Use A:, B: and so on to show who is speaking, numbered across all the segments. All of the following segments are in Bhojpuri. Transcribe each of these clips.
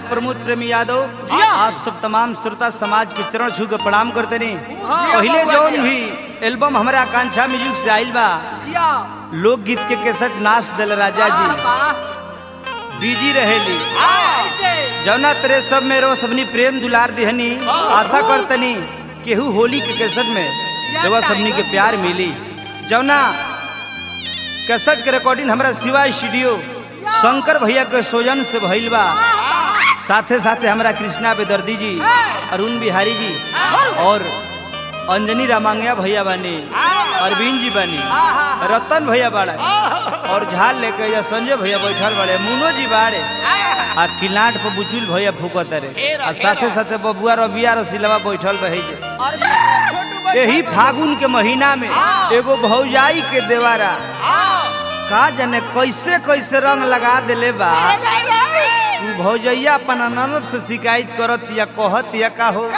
A: गायक प्रमोद प्रेमी यादव
B: जिया।
A: आप सब तमाम श्रोता समाज के चरण छू के प्रणाम करते नहीं
B: हाँ।
A: पहले जौन भी एल्बम हमारा आकांक्षा म्यूजिक से आइल बा
B: जिया
A: लोकगीत के केसट नाच दिल राजा जी बिजी रहेली जौना तेरे सब में रो सबनी प्रेम दुलार दिहनी आशा करतनी केहू होली के केसट में देवा सबनी के प्यार मिली जौना केसट के रिकॉर्डिंग हमारा शिवा स्टूडियो शंकर भैया के सोजन से भइल बा साथे साथे हमारा कृष्णा बेदर्दी जी अरुण बिहारी जी और अंजनी रामांगया भैया बानी अरविंद जी बानी रतन भैया बाड़ा और झाल लेके या संजय भैया बैठल बाड़े मुनो जी बाड़े आ किलाट पर बुचुल भैया फूकत रे आ साथे साथे बबुआ रबिया रसिलवा बैठल रहे जे यही फागुन के महीना में एगो भौजाई के देवारा का जाने कैसे कैसे रंग लगा देले बा तू भौजैया अपन ननद से शिकायत करत या कहत या का हो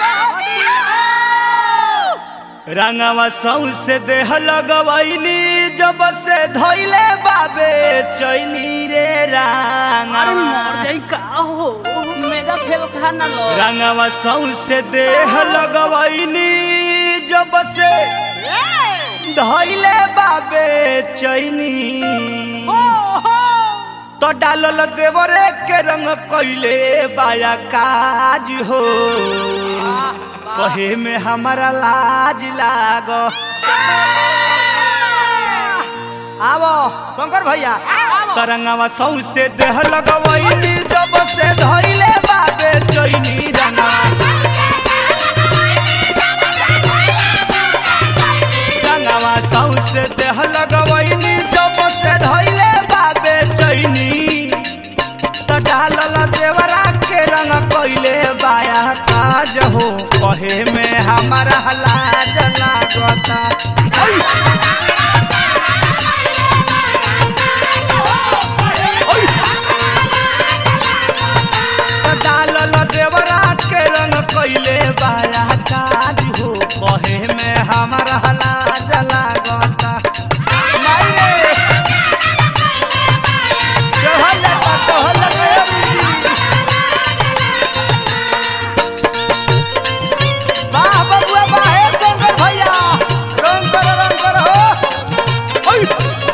A: रंगवा सौ से देह लगवैनी जब से धैले बाबे चैनी रे
B: अरे
A: रंगवा
B: मर जाई का हो मेगा फेल खा ना लो
A: रंगवा सौ से देह लगवैनी जब से धैले बाबे चैनी तो डालल देवरे के रंग कैले बाया काज हो कहे में हमारा लाज लाग आवो शंकर भैया तरंगवा सौ से देह लगवैनी जब से धैले बाबे चैनी रंगवा रंगवा सौ से देह लगवैनी जब से धैले बाबे चैनी त डालल देवरा के रंग कैले बाया काज हो कहे में हमारा लाज लागता ओय! त डालल देवरा के रंग कैले बाया काज हो कहे में हमारा लाज लागता माई रे! चहल लगा, चहल लगा, ए बुढ़ी। वाह बबुआ वाह हे शंकर भैया रंग करो रंग करो हो ओय!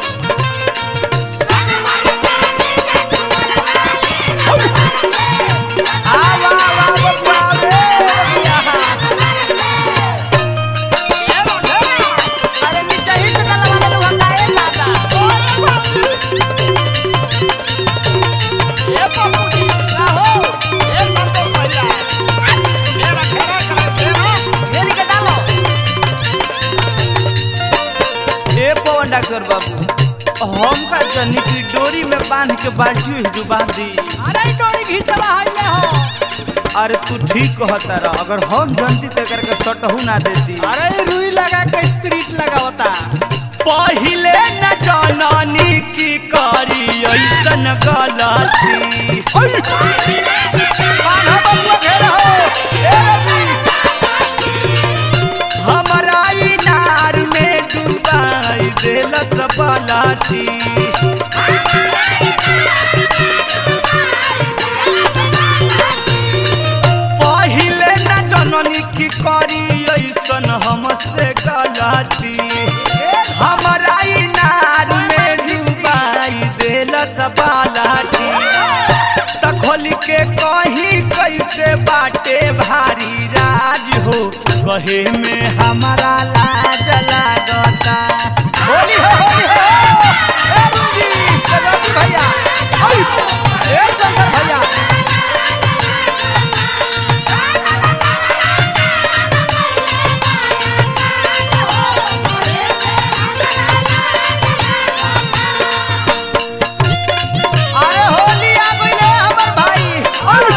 A: आ वाह वाह बबुआ रे बबुआ।
B: अरे नीचे ही से लगा ले लगा ए दादा ए पपुड़ी का हो ए संतोष भैया मेरा खेला करा तेरा घेरी के डालो
A: ए पवन डॉक्टर बाबू हम का जनी की डोरी में बांध के बाल्टी में डुबा दी
B: अरे ई डोरी घीचवा हइले हो
A: अरे तू ठीक कहता रह अगर हम जनती ते करके सटहू ना देती
B: अरे ई रुई लगा के स्पिरिट लगावता
A: पहिले न जननी की करी ऐसन गलती बांधा बबुआ घेरा हो, ए रवि। हमरा इनार में डुबाई देलस बलाटी पहिले न जननी की करी ऐसन हमसे गलती हमरा इनार में डुबाई देलस बलाटी त खोल के कहीं कैसे बाटे भारी राज हो कहे में हमारा लाज लागता होली हो होली हो ए रूबी, ए रवि भैया ओय, ए शंकर भैया अरे होली आ गइले हमर भाई ओय!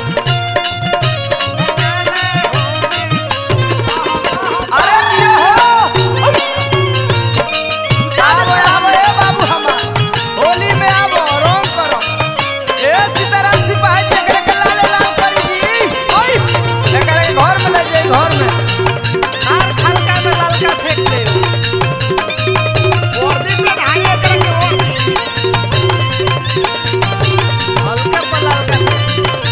A: अरे दिया हो ओय! आबो आबो ए बाबू हमर होली में आबो रंग करो ए सीताराम सिपाही जकरे के लाले लाल करी जी ओय जकरे के घर में ले जाई घर में
B: आर खलका में ललका फेंक दे
A: वर्दी में ढाई एकरे के वर्दी
B: हल्का पर ललका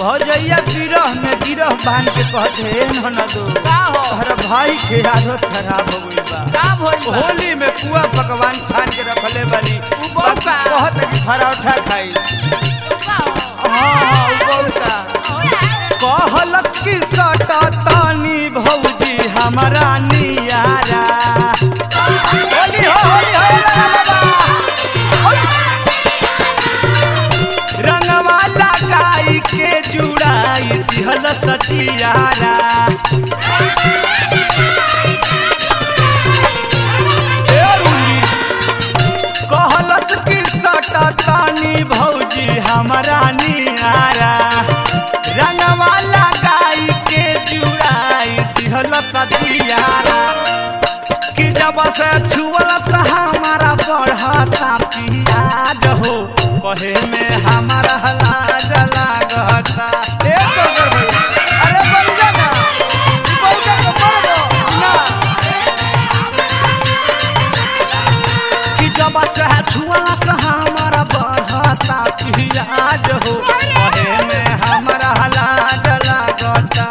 A: भौजैया बिरह में बिरह बांध के कहते हे ननदो
B: का हो
A: तोहरा भाई के आदत खराब हो गई बा
B: का भइल बा
A: होली में पुआ पकवान छान के रखले बानी
B: उ बहुत बा।
A: कहत कि पराठा खाई
B: का हो
A: हाँ हाँ उ बहुत बा। कहलस की सटा तानी भौजी हमारा नियारा होली हो होली हो ला ला ला। रंगवा लगाई के जुड़ाई दिहल सचियारा ए रुली, कहलस की सटा तानी भौजी हमारा नियारा रंगवा लगाई के जुड़ाई दिहल सचियारा कि जब से छुअल से हमारा बढ़ता पियाज हो कहे में हमारा लाज लागता ए टोकर भैया, अरे बंजा ना, ई बंजा के मर दो, ना। कि जब से छुअल से हमारा बढ़ता पियाज हो कहे में हमारा लाज लागता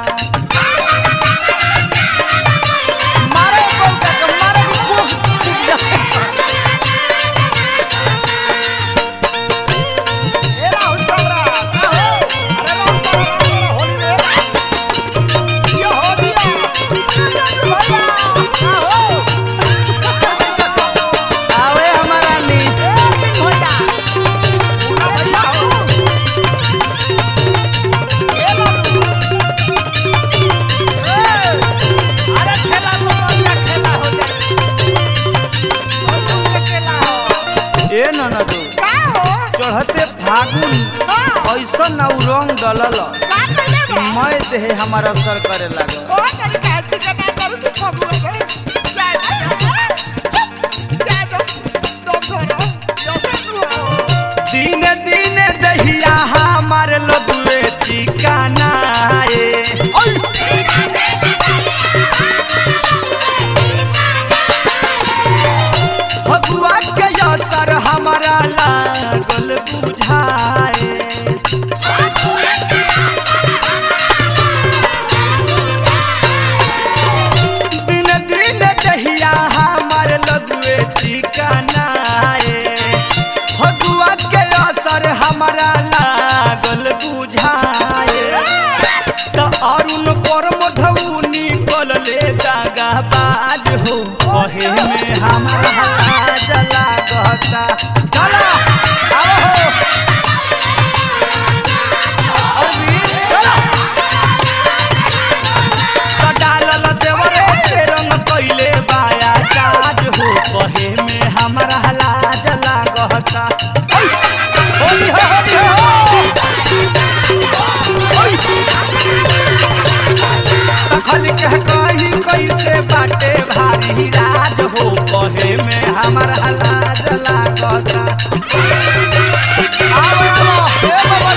A: मारे बंजा के मारे के खूब टूट जाए।
B: ए राहुल सबरा का हो अरे राहुल सबरा होली में ये हो दिया भैया का हो
A: आवे हमारा नी
B: ए भैया पूरा भैया हो ए बाबू ए अरे खेला तो बढ़िया खेला हो जाए और तुम खेला हो
A: ए ननदो
B: का हो
A: चढ़ते फागुन ऐसा ना उ रंग डलल मैं देहे हमारा असर करे लागल दिन दिन दहिया हमार लदुए ठिकाना ए भगुआ के असर हमारा लागल बुझाए दिन दिन दहिया हमार लदुए ठिकाना ए भगुआ के असर हमारा लागल बुझाए त अरुण पर मधुनी कलले दागा बाज हो कहे में हमारा लाज लागता चला आओ हो अरविंद, चला। त डालल देवरे के रंग कइले बाया काज हो कहे में हमारा लाज लागता ओइ, होली हो होली हो ओइ। तखल के कही कैसे बाटे भारी राज हो कहे में हमारा लाज लागता आओ आओ ए बाबा